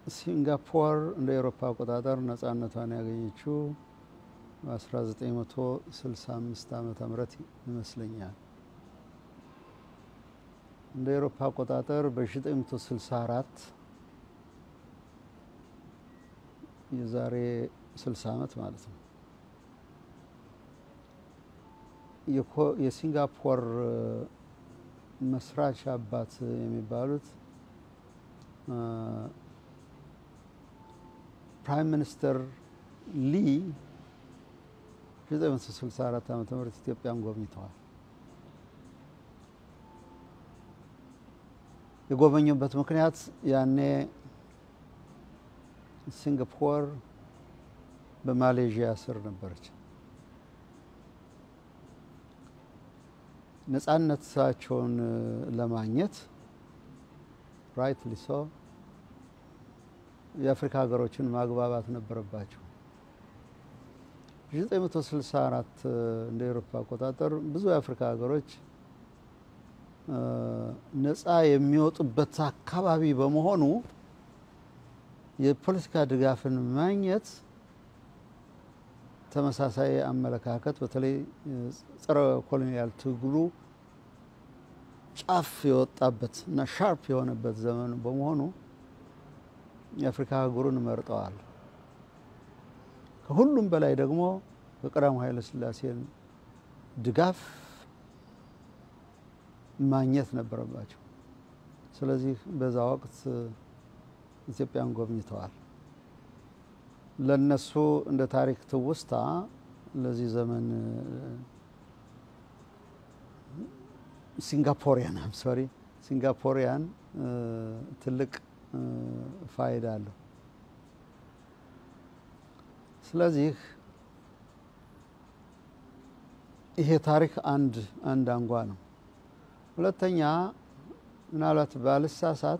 ሲንጋፖር እንደ ኤሮፓ አቆጣጠር ነጻነቷን ያገኘችው በ1965 ዓመተ ምህረት ይመስለኛል። እንደ ኤሮፓ አቆጣጠር በ1964 የዛሬ 60 ዓመት ማለት ነው የሲንጋፖር መስራች አባት የሚባሉት ፕራይም ሚኒስተር ሊ 1964 ዓ ም ኢትዮጵያን ጎብኝተዋል። የጎበኙበት ምክንያት ያኔ ሲንጋፖር በማሌዥያ ስር ነበረች። ነጻነታቸውን ለማግኘት ራይት ሊሶ የአፍሪካ ሀገሮችን ማግባባት ነበረባቸው። 1964 እንደ ኤሮፓ አቆጣጠር ብዙ የአፍሪካ ሀገሮች ነጻ የሚወጡበት አካባቢ በመሆኑ የፖለቲካ ድጋፍን ማግኘት ተመሳሳይ አመለካከት በተለይ ጸረ ኮሎኒያል ትግሉ ጫፍ የወጣበት እና ሻርፕ የሆነበት ዘመን በመሆኑ የአፍሪካ አህጉሩን መርጠዋል። ከሁሉም በላይ ደግሞ በቀዳማዊ ኃይለ ሥላሴን ድጋፍ ማግኘት ነበረባቸው። ስለዚህ በዛ ወቅት ኢትዮጵያን ጎብኝተዋል። ለነሱ እንደ ታሪክ ትውስታ ለዚህ ዘመን ሲንጋፖሪያን አም ሶሪ ሲንጋፖሪያን ትልቅ ፋይዳ አለው። ስለዚህ ይሄ ታሪክ አንድ አንድ አንጓ ነው። ሁለተኛ ምናልባት ባልሳሳት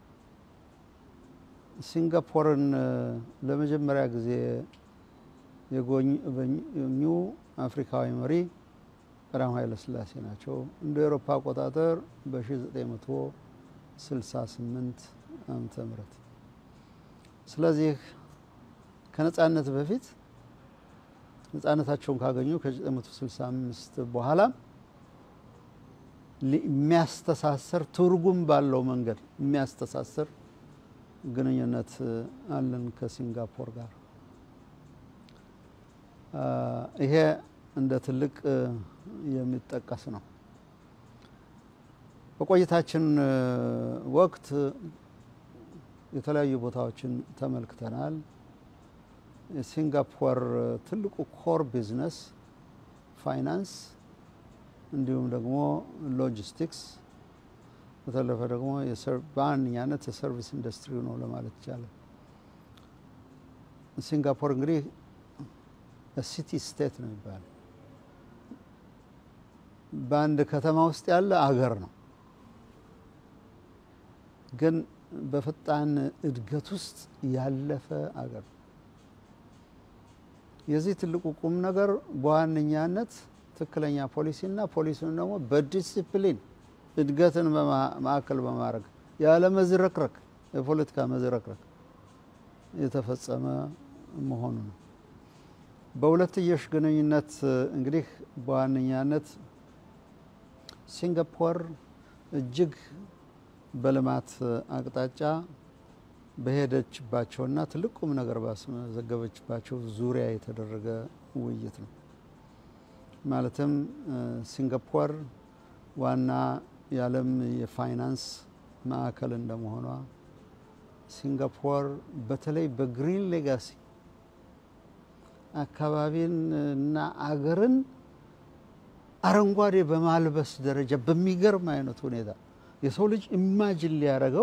ሲንጋፖርን ለመጀመሪያ ጊዜ የጎበኙ አፍሪካዊ መሪ ቀዳማዊ ኃይለ ሥላሴ ናቸው። እንደ ኤሮፓ አቆጣጠር በ1968 ዓመተ ምህረት ስለዚህ ከነጻነት በፊት ነጻነታቸውን ካገኙ ከ1965 በኋላ የሚያስተሳሰር ትርጉም ባለው መንገድ የሚያስተሳሰር ግንኙነት አለን ከሲንጋፖር ጋር። ይሄ እንደ ትልቅ የሚጠቀስ ነው። በቆይታችን ወቅት የተለያዩ ቦታዎችን ተመልክተናል። የሲንጋፖር ትልቁ ኮር ቢዝነስ ፋይናንስ፣ እንዲሁም ደግሞ ሎጂስቲክስ በተለፈ ደግሞ በዋነኛነት የሰርቪስ ኢንዱስትሪ ነው ለማለት ይቻላል። ሲንጋፖር እንግዲህ ሲቲ ስቴት ነው የሚባለው። በአንድ ከተማ ውስጥ ያለ አገር ነው፣ ግን በፈጣን እድገት ውስጥ ያለፈ አገር ነው። የዚህ ትልቁ ቁም ነገር በዋነኛነት ትክክለኛ ፖሊሲና ፖሊሲውን ደግሞ በዲሲፕሊን እድገትን ማዕከል በማድረግ ያለ መዝረክረክ የፖለቲካ መዝረክረክ የተፈጸመ መሆኑ ነው። በሁለትዮሽ ግንኙነት እንግዲህ በዋነኛነት ሲንጋፖር እጅግ በልማት አቅጣጫ በሄደችባቸውና ትልቅ ቁም ነገር ባስመዘገበችባቸው ዙሪያ የተደረገ ውይይት ነው። ማለትም ሲንጋፖር ዋና የዓለም የፋይናንስ ማዕከል እንደመሆኗ ሲንጋፖር በተለይ በግሪን ሌጋሲ አካባቢን እና አገርን አረንጓዴ በማልበስ ደረጃ በሚገርም አይነት ሁኔታ የሰው ልጅ ኢማጅን ሊያደርገው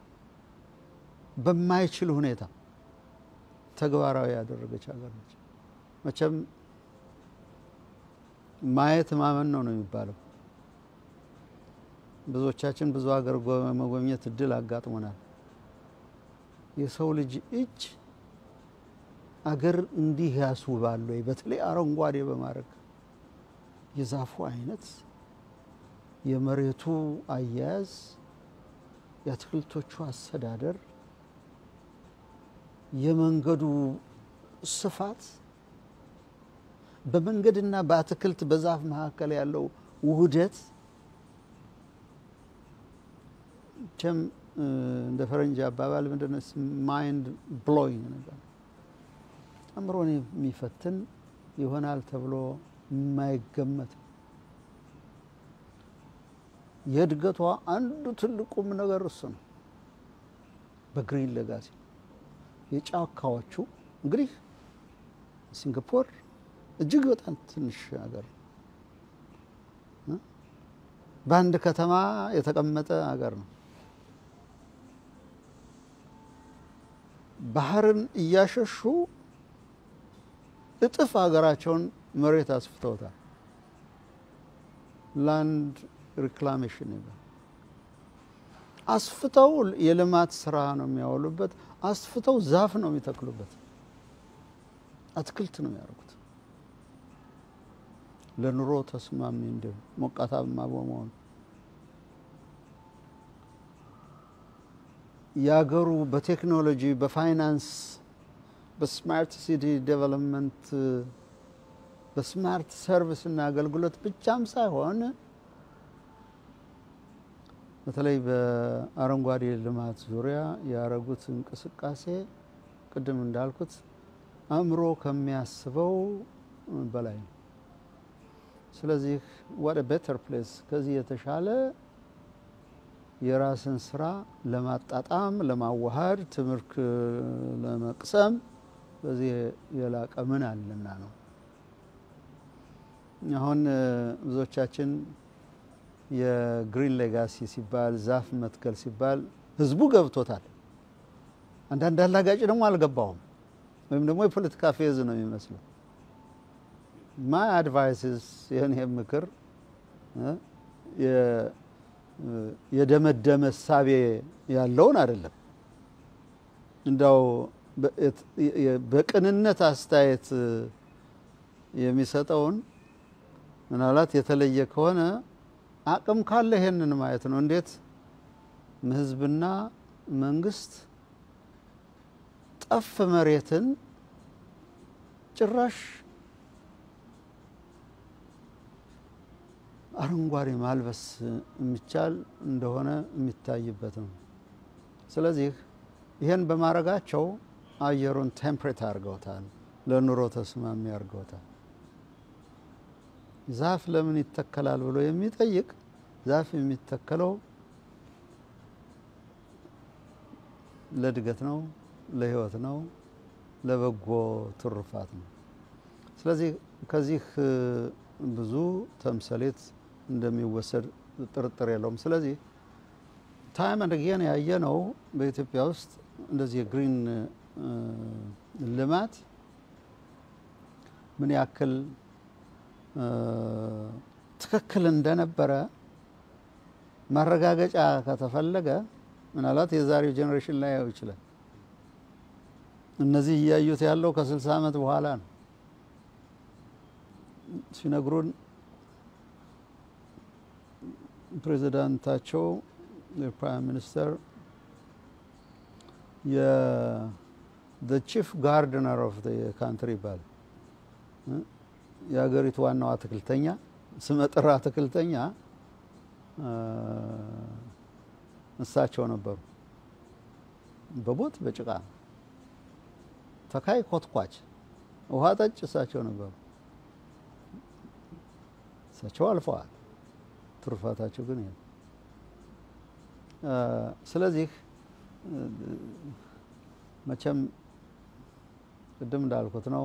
በማይችል ሁኔታ ተግባራዊ ያደረገች ሀገር ነች። መቼም ማየት ማመን ነው ነው የሚባለው። ብዙዎቻችን ብዙ ሀገር መጎብኘት እድል አጋጥሞናል። የሰው ልጅ እጅ አገር እንዲህ ያስውባል ወይ? በተለይ አረንጓዴ በማድረግ የዛፉ አይነት፣ የመሬቱ አያያዝ፣ የአትክልቶቹ አስተዳደር የመንገዱ ስፋት በመንገድና በአትክልት በዛፍ መካከል ያለው ውህደት ቸም እንደ ፈረንጅ አባባል ምንድን ነው ማይንድ ብሎይንግ ነበር። አእምሮን የሚፈትን ይሆናል ተብሎ የማይገመት የእድገቷ አንዱ ትልቁም ነገር እሱ ነው። በግሪን ሌጋሲ የጫካዎቹ እንግዲህ ሲንጋፖር እጅግ በጣም ትንሽ ሀገር ነው። በአንድ ከተማ የተቀመጠ ሀገር ነው። ባህርን እያሸሹ እጥፍ ሀገራቸውን መሬት አስፍተውታል። ላንድ ሪክላሜሽን ይባል አስፍተው የልማት ስራ ነው የሚያውሉበት። አስፍተው ዛፍ ነው የሚተክሉበት። አትክልት ነው የሚያደርጉት ለኑሮ ተስማሚ እንዲሁ ሞቃታማ በመሆኑ የሀገሩ በቴክኖሎጂ በፋይናንስ በስማርት ሲቲ ዴቨሎፕመንት በስማርት ሰርቪስ እና አገልግሎት ብቻም ሳይሆን በተለይ በአረንጓዴ ልማት ዙሪያ ያደረጉት እንቅስቃሴ ቅድም እንዳልኩት አእምሮ ከሚያስበው በላይ ነው። ስለዚህ ዋት ቤተር ፕሌስ ከዚህ የተሻለ የራስን ስራ ለማጣጣም ለማዋሃድ ትምህርት ለመቅሰም በዚህ የላቀ ምን አለና ነው። አሁን ብዙዎቻችን የግሪን ሌጋሲ ሲባል ዛፍ መትከል ሲባል ህዝቡ ገብቶታል። አንዳንድ አላጋጭ ደግሞ አልገባውም፣ ወይም ደግሞ የፖለቲካ ፌዝ ነው የሚመስለው። ማይ አድቫይስስ ይህን ምክር የደመደመ እሳቤ ያለውን አይደለም። እንዳው በቅንነት አስተያየት የሚሰጠውን ምናልባት የተለየ ከሆነ አቅም ካለ ይሄንን ማየት ነው። እንዴት ህዝብና መንግስት ጠፍ መሬትን ጭራሽ አረንጓዴ ማልበስ የሚቻል እንደሆነ የሚታይበት ነው። ስለዚህ ይህን በማድረጋቸው አየሩን ቴምፕሬት አድርገውታል፣ ለኑሮ ተስማሚ አድርገውታል። ዛፍ ለምን ይተከላል ብሎ የሚጠይቅ ዛፍ የሚተከለው ለእድገት ነው፣ ለህይወት ነው፣ ለበጎ ትሩፋት ነው። ስለዚህ ከዚህ ብዙ ተምሳሌት እንደሚወሰድ ጥርጥር የለውም። ስለዚህ ታይም አንድ ጊዜን ያየ ነው በኢትዮጵያ ውስጥ እንደዚህ የግሪን ልማት ምን ያክል ትክክል እንደነበረ ማረጋገጫ ከተፈለገ ምናልባት የዛሬው ጄኔሬሽን ላይ ያው ይችላል። እነዚህ እያዩት ያለው ከስልሳ ዓመት በኋላ ነው ሲነግሩን ፕሬዚዳንታቸው የፕራይም ሚኒስተር ቺፍ ጋርድነር ኦፍ ካንትሪ ይባላል። የሀገሪቱ ዋናው አትክልተኛ ስመጥር አትክልተኛ እሳቸው ነበሩ። በቦት በጭቃ ተካይ ኮትኳች፣ ውሃ ጠጭ እሳቸው ነበሩ። እሳቸው አልፈዋል። ትሩፋታቸው ግን ይሄ ስለዚህ መቼም ቅድም እንዳልኩት ነው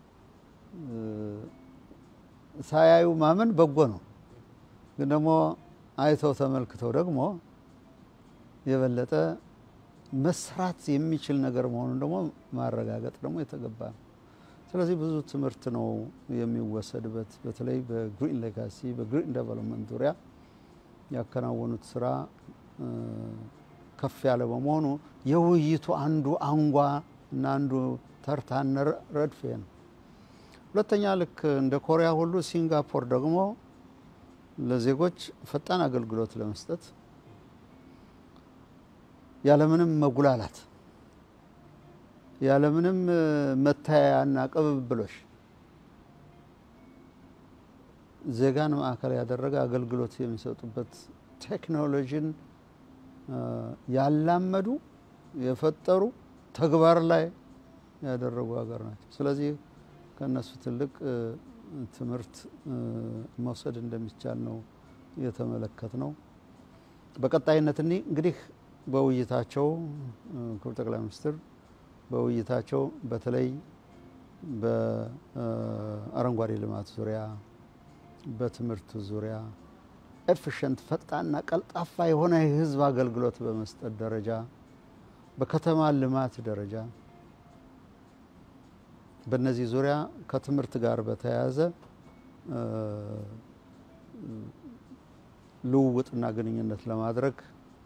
ሳያዩ ማመን በጎ ነው። ግን ደግሞ አይተው ተመልክተው ደግሞ የበለጠ መስራት የሚችል ነገር መሆኑን ደግሞ ማረጋገጥ ደግሞ የተገባ ነው። ስለዚህ ብዙ ትምህርት ነው የሚወሰድበት። በተለይ በግሪን ሌጋሲ በግሪን ዴቨሎፕመንት ዙሪያ ያከናወኑት ስራ ከፍ ያለ በመሆኑ የውይይቱ አንዱ አንጓ እና አንዱ ተርታነ ረድፍ ነው። ሁለተኛ ልክ እንደ ኮሪያ ሁሉ ሲንጋፖር ደግሞ ለዜጎች ፈጣን አገልግሎት ለመስጠት ያለምንም መጉላላት ያለምንም መታያያና ቅብብሎሽ ዜጋን ማዕከል ያደረገ አገልግሎት የሚሰጡበት ቴክኖሎጂን ያላመዱ የፈጠሩ ተግባር ላይ ያደረጉ ሀገር ናቸው። ስለዚህ ከእነሱ ትልቅ ትምህርት መውሰድ እንደሚቻል ነው የተመለከት ነው። በቀጣይነት እኒ እንግዲህ በውይይታቸው ክቡር ጠቅላይ ሚኒስትር በውይይታቸው በተለይ በአረንጓዴ ልማት ዙሪያ፣ በትምህርት ዙሪያ ኤፊሽንት ፈጣንና ቀልጣፋ የሆነ የህዝብ አገልግሎት በመስጠት ደረጃ፣ በከተማ ልማት ደረጃ በእነዚህ ዙሪያ ከትምህርት ጋር በተያያዘ ልውውጥና ግንኙነት ለማድረግ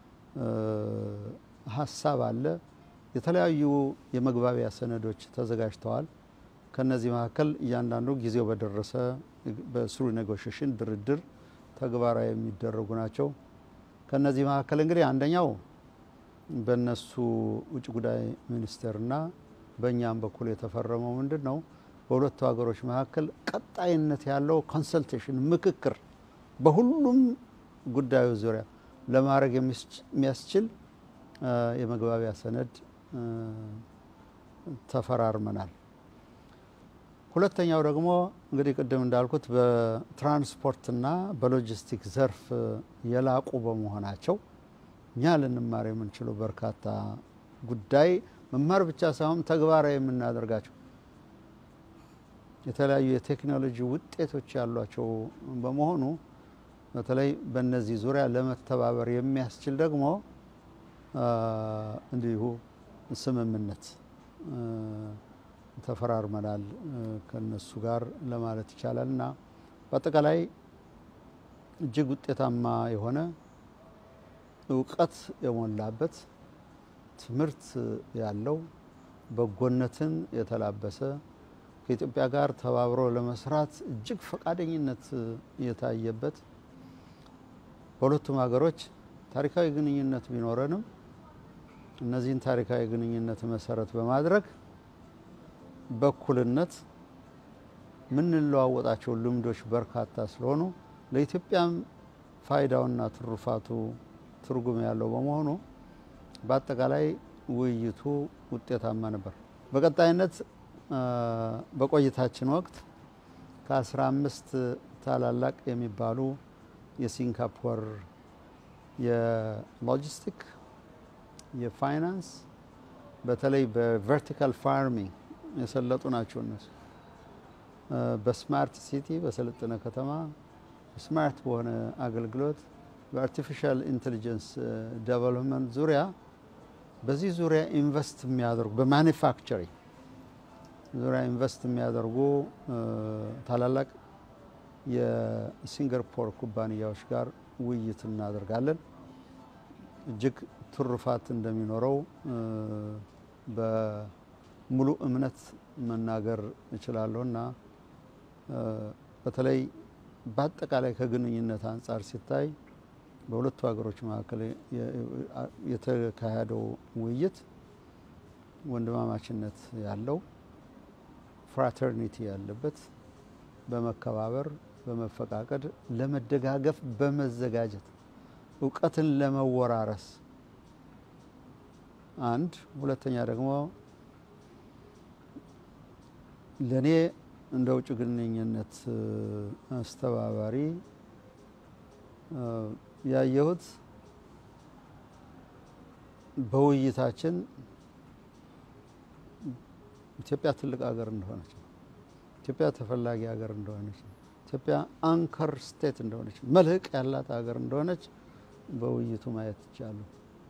ሀሳብ አለ። የተለያዩ የመግባቢያ ሰነዶች ተዘጋጅተዋል። ከነዚህ መካከል እያንዳንዱ ጊዜው በደረሰ በስሩ ኔጎሽሽን ድርድር ተግባራዊ የሚደረጉ ናቸው። ከነዚህ መካከል እንግዲህ አንደኛው በእነሱ ውጭ ጉዳይ ሚኒስቴርና በእኛም በኩል የተፈረመው ምንድን ነው? በሁለቱ ሀገሮች መካከል ቀጣይነት ያለው ኮንሰልቴሽን ምክክር በሁሉም ጉዳዮች ዙሪያ ለማድረግ የሚያስችል የመግባቢያ ሰነድ ተፈራርመናል። ሁለተኛው ደግሞ እንግዲህ ቅድም እንዳልኩት በትራንስፖርትና በሎጂስቲክ ዘርፍ የላቁ በመሆናቸው እኛ ልንማር የምንችለው በርካታ ጉዳይ መማር ብቻ ሳይሆን ተግባራዊ የምናደርጋቸው የተለያዩ የቴክኖሎጂ ውጤቶች ያሏቸው በመሆኑ በተለይ በእነዚህ ዙሪያ ለመተባበር የሚያስችል ደግሞ እንዲሁ ስምምነት ተፈራርመናል ከነሱ ጋር ለማለት ይቻላል እና በአጠቃላይ እጅግ ውጤታማ የሆነ እውቀት የሞላበት ትምህርት ያለው በጎነትን የተላበሰ ከኢትዮጵያ ጋር ተባብሮ ለመስራት እጅግ ፈቃደኝነት የታየበት በሁለቱም ሀገሮች ታሪካዊ ግንኙነት ቢኖረንም እነዚህን ታሪካዊ ግንኙነት መሰረት በማድረግ በእኩልነት የምንለዋወጣቸው ልምዶች በርካታ ስለሆኑ ለኢትዮጵያም ፋይዳውና ትሩፋቱ ትርጉም ያለው በመሆኑ በአጠቃላይ ውይይቱ ውጤታማ ነበር። በቀጣይነት በቆይታችን ወቅት ከአስራ አምስት ታላላቅ የሚባሉ የሲንጋፖር የሎጂስቲክ፣ የፋይናንስ በተለይ በቨርቲካል ፋርሚንግ የሰለጡ ናቸው። እነሱ በስማርት ሲቲ በሰለጠነ ከተማ ስማርት በሆነ አገልግሎት በአርቲፊሻል ኢንቴሊጀንስ ዴቨሎፕመንት ዙሪያ በዚህ ዙሪያ ኢንቨስት የሚያደርጉ በማኒፋክቸሪንግ ዙሪያ ኢንቨስት የሚያደርጉ ታላላቅ የሲንጋፖር ኩባንያዎች ጋር ውይይት እናደርጋለን። እጅግ ትሩፋት እንደሚኖረው በሙሉ እምነት መናገር እችላለሁ እና በተለይ በአጠቃላይ ከግንኙነት አንጻር ሲታይ በሁለቱ ሀገሮች መካከል የተካሄደው ውይይት ወንድማማችነት ያለው ፍራተርኒቲ ያለበት በመከባበር በመፈቃቀድ ለመደጋገፍ በመዘጋጀት እውቀትን ለመወራረስ አንድ፣ ሁለተኛ ደግሞ ለእኔ እንደ ውጭ ግንኙነት አስተባባሪ ያየሁት በውይይታችን ኢትዮጵያ ትልቅ ሀገር እንደሆነች ነው። ኢትዮጵያ ተፈላጊ ሀገር እንደሆነች ነው። ኢትዮጵያ አንከር ስቴት እንደሆነች መልህቅ ያላት ሀገር እንደሆነች በውይይቱ ማየት ይቻሉ።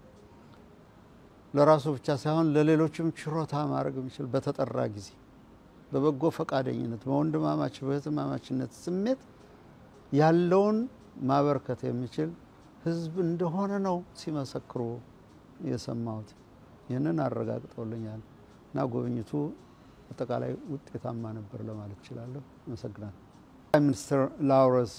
ለራሱ ብቻ ሳይሆን ለሌሎችም ችሮታ ማድረግ የሚችል በተጠራ ጊዜ በበጎ ፈቃደኝነት በወንድማማች በህትማማችነት ስሜት ያለውን ማበርከት የሚችል ህዝብ እንደሆነ ነው ሲመሰክሩ የሰማሁት። ይህንን አረጋግጠውልኛል እና ጉብኝቱ አጠቃላይ ውጤታማ ነበር ለማለት እችላለሁ። አመሰግናለሁ። ፕራይም ሚኒስትር ላውረንስ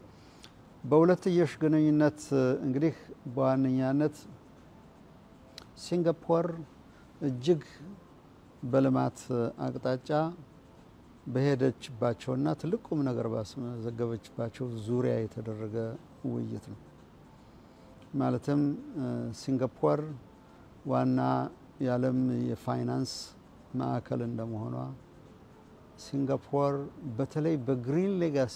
በሁለትዮሽ ግንኙነት እንግዲህ በዋነኛነት ሲንጋፖር እጅግ በልማት አቅጣጫ በሄደችባቸውና ትልቅ ቁም ነገር ባስመዘገበችባቸው ዙሪያ የተደረገ ውይይት ነው። ማለትም ሲንጋፖር ዋና የዓለም የፋይናንስ ማዕከል እንደመሆኗ ሲንጋፖር በተለይ በግሪን ሌጋሲ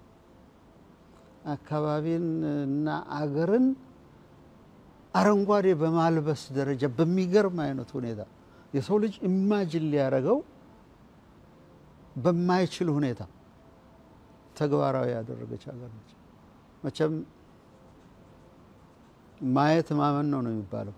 አካባቢን እና አገርን አረንጓዴ በማልበስ ደረጃ በሚገርም አይነት ሁኔታ የሰው ልጅ ኢማጅን ሊያደርገው በማይችል ሁኔታ ተግባራዊ ያደረገች ሀገር ነች። መቼም ማየት ማመን ነው ነው የሚባለው።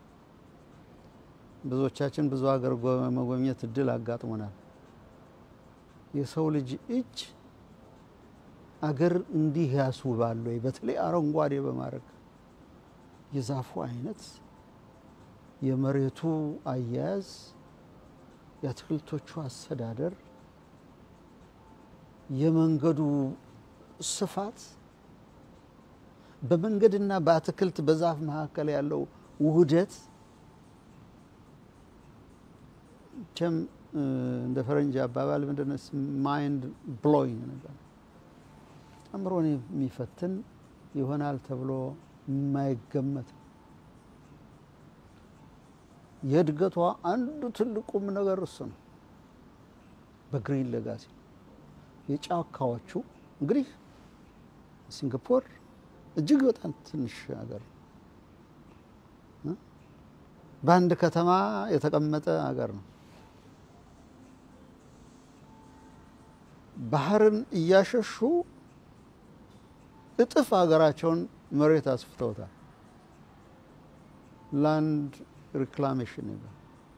ብዙዎቻችን ብዙ ሀገር መጎብኘት እድል አጋጥሞናል። የሰው ልጅ እጅ አገር እንዲህ ያስውባል ወይ? በተለይ አረንጓዴ በማድረግ የዛፉ አይነት፣ የመሬቱ አያያዝ፣ የአትክልቶቹ አስተዳደር፣ የመንገዱ ስፋት፣ በመንገድና በአትክልት በዛፍ መካከል ያለው ውህደት ቸም እንደ ፈረንጅ አባባል ምንድነው ማይንድ ብሎይንግ ነገር አእምሮን የሚፈትን ይሆናል ተብሎ የማይገመት የእድገቷ አንዱ ትልቁም ነገር እሱ ነው። በግሪን ሌጋሲ የጫካዎቹ እንግዲህ ሲንጋፖር እጅግ በጣም ትንሽ ሀገር ነው። በአንድ ከተማ የተቀመጠ ሀገር ነው። ባህርን እያሸሹ እጥፍ ሀገራቸውን መሬት አስፍተውታል። ላንድ ሪክላሜሽን ይባል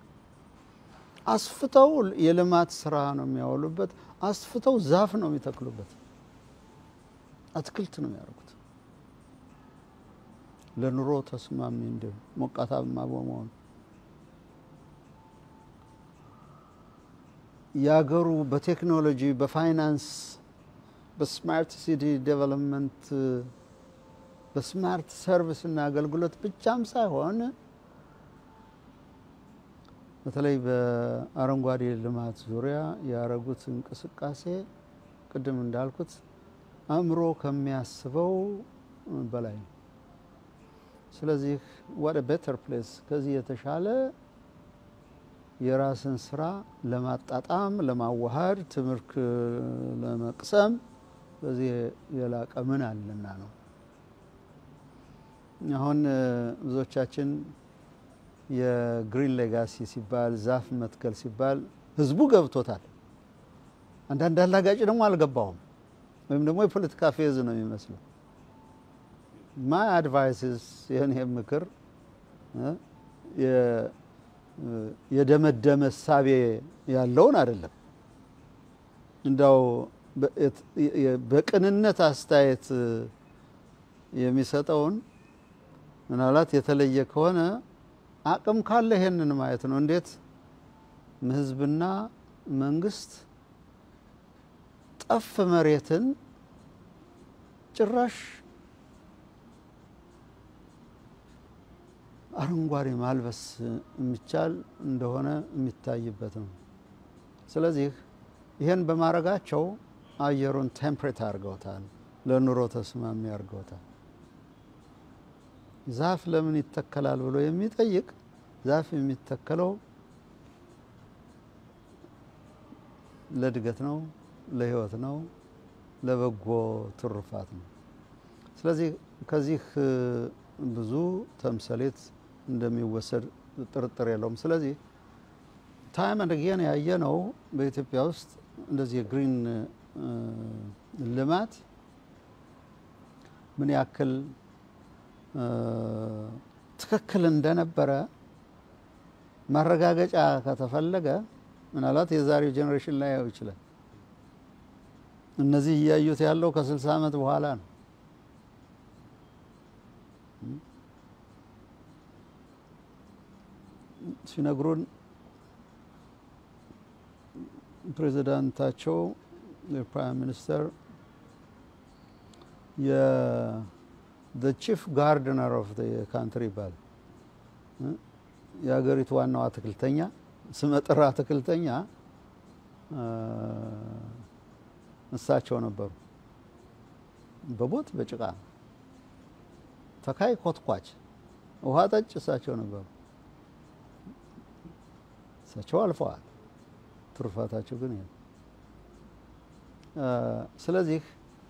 አስፍተው የልማት ስራ ነው የሚያወሉበት። አስፍተው ዛፍ ነው የሚተክሉበት። አትክልት ነው የሚያደርጉት። ለኑሮ ተስማሚ እንዲሁ ሞቃታማ በመሆኑ የሀገሩ በቴክኖሎጂ በፋይናንስ በስማርት ሲቲ ዴቨሎፕመንት በስማርት ሰርቪስ እና አገልግሎት ብቻም ሳይሆን በተለይ በአረንጓዴ ልማት ዙሪያ ያደረጉት እንቅስቃሴ ቅድም እንዳልኩት አእምሮ ከሚያስበው በላይ ነው። ስለዚህ ዋት ቤተር ፕሌስ ከዚህ የተሻለ የራስን ስራ ለማጣጣም ለማዋሃድ ትምህርት ለመቅሰም በዚህ የላቀ ምን አለና ነው። አሁን ብዙዎቻችን የግሪን ሌጋሲ ሲባል ዛፍ መትከል ሲባል ህዝቡ ገብቶታል። አንዳንድ አላጋጭ ደግሞ አልገባውም፣ ወይም ደግሞ የፖለቲካ ፌዝ ነው የሚመስለው። ማይ አድቫይስስ ይህን ምክር የደመደመ እሳቤ ያለውን አይደለም። እንዳው በቅንነት አስተያየት የሚሰጠውን ምናልባት የተለየ ከሆነ አቅም ካለ ይሄንን ማየት ነው። እንዴት ህዝብና መንግስት ጠፍ መሬትን ጭራሽ አረንጓዴ ማልበስ የሚቻል እንደሆነ የሚታይበት ነው። ስለዚህ ይህን በማድረጋቸው አየሩን ቴምፕሬት አድርገውታል፣ ለኑሮ ተስማሚ አድርገውታል። ዛፍ ለምን ይተከላል ብሎ የሚጠይቅ ዛፍ የሚተከለው ለእድገት ነው፣ ለህይወት ነው፣ ለበጎ ትሩፋት ነው። ስለዚህ ከዚህ ብዙ ተምሳሌት እንደሚወሰድ ጥርጥር የለውም። ስለዚህ ታይም አንድ ጊዜ ያየ ነው በኢትዮጵያ ውስጥ እንደዚህ የግሪን ልማት ምን ያክል ትክክል እንደነበረ ማረጋገጫ ከተፈለገ ምናልባት የዛሬው ጄኔሬሽን ላይ ያው ይችላል። እነዚህ እያዩት ያለው ከስልሳ ዓመት በኋላ ነው። ሲነግሩን ፕሬዚዳንታቸው የፕራይም ሚኒስተር ቺፍ ጋርድነር ኦፍ ካንትሪ ይባላል። የሀገሪቱ ዋናው አትክልተኛ ስመጥር አትክልተኛ እሳቸው ነበሩ። በቦት በጭቃ ተካይ ኮትኳች ውሃ ጠጭ እሳቸው ነበሩ። እሳቸው አልፈዋል። ትሩፋታቸው ግን ይሄ ስለዚህ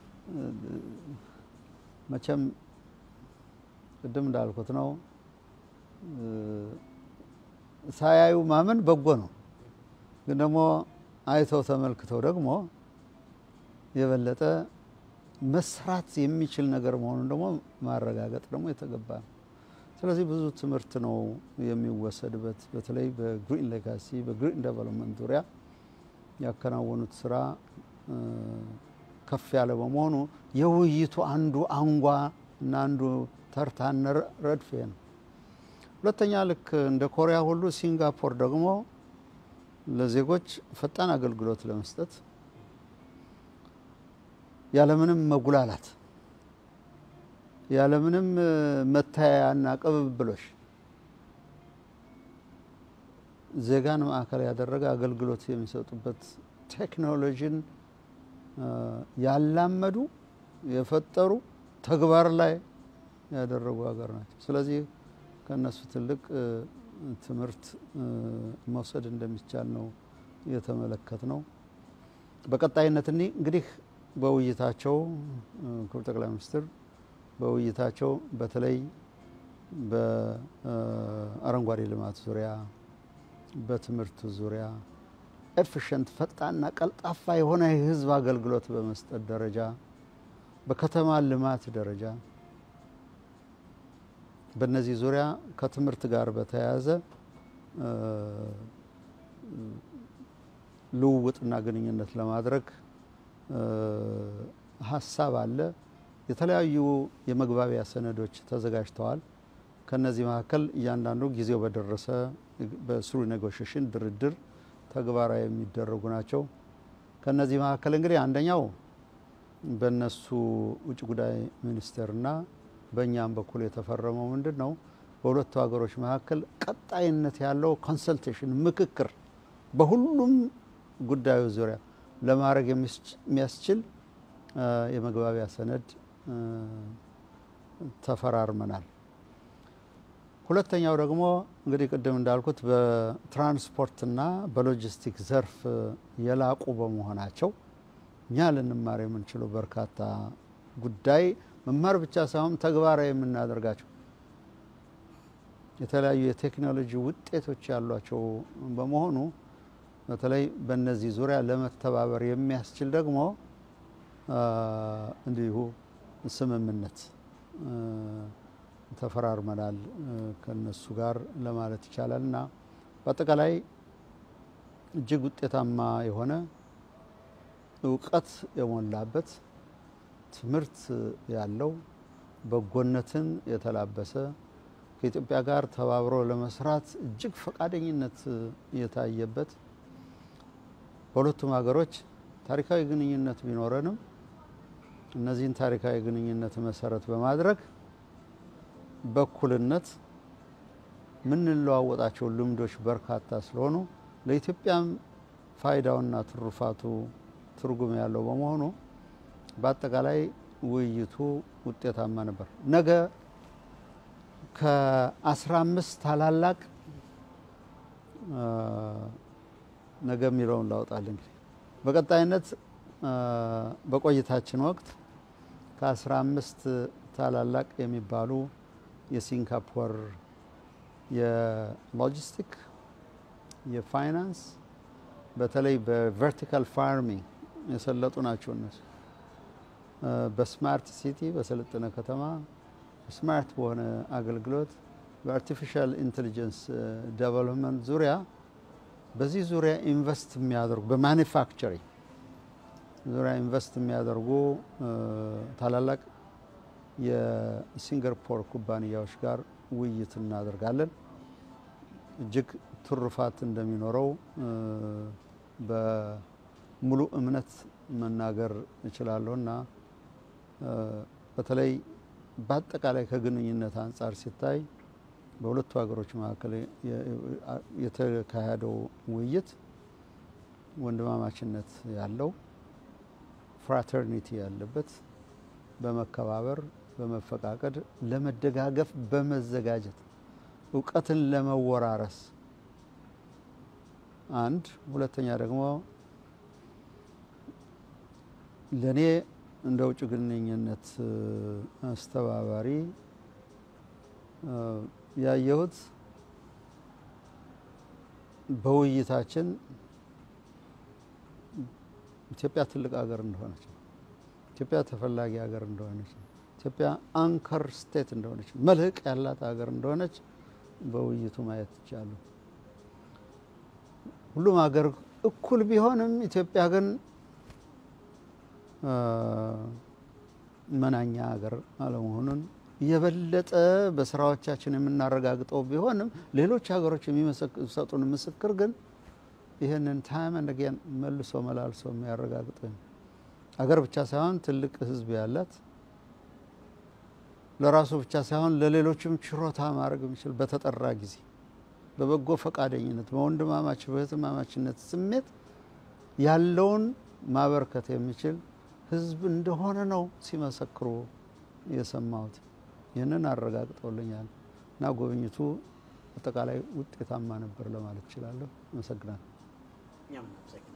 መቼም ቅድም እንዳልኩት ነው ሳያዩ ማመን በጎ ነው። ግን ደግሞ አይተው ተመልክተው ደግሞ የበለጠ መስራት የሚችል ነገር መሆኑን ደግሞ ማረጋገጥ ደግሞ የተገባ ነው። ስለዚህ ብዙ ትምህርት ነው የሚወሰድበት። በተለይ በግሪን ሌጋሲ በግሪን ዴቨሎፕመንት ዙሪያ ያከናወኑት ስራ ከፍ ያለ በመሆኑ የውይይቱ አንዱ አንጓ እና አንዱ ተርታነ ረድፍ ነው። ሁለተኛ ልክ እንደ ኮሪያ ሁሉ ሲንጋፖር ደግሞ ለዜጎች ፈጣን አገልግሎት ለመስጠት ያለምንም መጉላላት ያለምንም መታያያና ቅብብሎሽ ዜጋን ማዕከል ያደረገ አገልግሎት የሚሰጡበት ቴክኖሎጂን ያላመዱ የፈጠሩ ተግባር ላይ ያደረጉ ሀገር ናቸው። ስለዚህ ከእነሱ ትልቅ ትምህርት መውሰድ እንደሚቻል ነው የተመለከት ነው። በቀጣይነት እኒ እንግዲህ በውይይታቸው ክቡር ጠቅላይ ሚኒስትር በውይይታቸው በተለይ በአረንጓዴ ልማት ዙሪያ፣ በትምህርት ዙሪያ ኤፊሽንት ፈጣንና ቀልጣፋ የሆነ የህዝብ አገልግሎት በመስጠት ደረጃ፣ በከተማ ልማት ደረጃ በእነዚህ ዙሪያ ከትምህርት ጋር በተያያዘ ልውውጥና ግንኙነት ለማድረግ ሀሳብ አለ። የተለያዩ የመግባቢያ ሰነዶች ተዘጋጅተዋል። ከነዚህ መካከል እያንዳንዱ ጊዜው በደረሰ በስሩ ኔጎሽሽን ድርድር ተግባራዊ የሚደረጉ ናቸው። ከነዚህ መካከል እንግዲህ አንደኛው በእነሱ ውጭ ጉዳይ ሚኒስቴርና በእኛም በኩል የተፈረመው ምንድን ነው? በሁለቱ ሀገሮች መካከል ቀጣይነት ያለው ኮንሰልቴሽን ምክክር በሁሉም ጉዳዮች ዙሪያ ለማድረግ የሚያስችል የመግባቢያ ሰነድ ተፈራርመናል። ሁለተኛው ደግሞ እንግዲህ ቅድም እንዳልኩት በትራንስፖርትና በሎጂስቲክ ዘርፍ የላቁ በመሆናቸው እኛ ልንማር የምንችለው በርካታ ጉዳይ መማር ብቻ ሳይሆን ተግባራዊ የምናደርጋቸው የተለያዩ የቴክኖሎጂ ውጤቶች ያሏቸው በመሆኑ በተለይ በእነዚህ ዙሪያ ለመተባበር የሚያስችል ደግሞ እንዲሁ ስምምነት ተፈራርመናል ከነሱ ጋር ለማለት ይቻላል እና በአጠቃላይ እጅግ ውጤታማ የሆነ እውቀት የሞላበት ትምህርት ያለው በጎነትን የተላበሰ ከኢትዮጵያ ጋር ተባብሮ ለመስራት እጅግ ፈቃደኝነት የታየበት በሁለቱም ሀገሮች ታሪካዊ ግንኙነት ቢኖረንም እነዚህን ታሪካዊ ግንኙነት መሰረት በማድረግ በእኩልነት የምንለዋወጣቸው ልምዶች በርካታ ስለሆኑ ለኢትዮጵያም ፋይዳውና ትሩፋቱ ትርጉም ያለው በመሆኑ በአጠቃላይ ውይይቱ ውጤታማ ነበር። ነገ ከአስራ አምስት ታላላቅ ነገ የሚለውን ላውጣል እንግዲህ በቀጣይነት በቆይታችን ወቅት ከአስራ አምስት ታላላቅ የሚባሉ የሲንጋፖር የሎጂስቲክ፣ የፋይናንስ በተለይ በቨርቲካል ፋርሚንግ የሰለጡ ናቸው እነሱ በስማርት ሲቲ በሰለጠነ ከተማ ስማርት በሆነ አገልግሎት በአርቲፊሻል ኢንቴሊጀንስ ዴቨሎፕመንት ዙሪያ በዚህ ዙሪያ ኢንቨስት የሚያደርጉ በማኒፋክቸሪንግ ዙሪያ ኢንቨስት የሚያደርጉ ታላላቅ የሲንጋፖር ኩባንያዎች ጋር ውይይት እናደርጋለን። እጅግ ትሩፋት እንደሚኖረው በሙሉ እምነት መናገር እችላለሁ እና በተለይ በአጠቃላይ ከግንኙነት አንጻር ሲታይ በሁለቱ ሀገሮች መካከል የተካሄደው ውይይት ወንድማማችነት ያለው ፍራተርኒቲ ያለበት በመከባበር በመፈቃቀድ ለመደጋገፍ በመዘጋጀት እውቀትን ለመወራረስ አንድ፣ ሁለተኛ ደግሞ ለእኔ እንደ ውጭ ግንኙነት አስተባባሪ ያየሁት በውይይታችን ኢትዮጵያ ትልቅ ሀገር እንደሆነች ነው። ኢትዮጵያ ተፈላጊ ሀገር እንደሆነች ነው። ኢትዮጵያ አንከር ስቴት እንደሆነች መልህቅ ያላት ሀገር እንደሆነች በውይይቱ ማየት ይቻሉ። ሁሉም ሀገር እኩል ቢሆንም ኢትዮጵያ ግን መናኛ ሀገር አለመሆኑን የበለጠ በስራዎቻችን የምናረጋግጠው ቢሆንም ሌሎች ሀገሮች የሚሰጡን ምስክር ግን ይህንን ታይም ኤንድ አጌን መልሶ መላልሶ የሚያረጋግጥ ሀገር ብቻ ሳይሆን ትልቅ ሕዝብ ያላት ለራሱ ብቻ ሳይሆን ለሌሎችም ችሮታ ማድረግ የሚችል በተጠራ ጊዜ በበጎ ፈቃደኝነት በወንድማማች በህትማማችነት ስሜት ያለውን ማበርከት የሚችል ሕዝብ እንደሆነ ነው ሲመሰክሩ የሰማሁት። ይህንን አረጋግጠውልኛል እና ጉብኝቱ አጠቃላይ ውጤታማ ነበር ለማለት እችላለሁ። አመሰግናለሁ።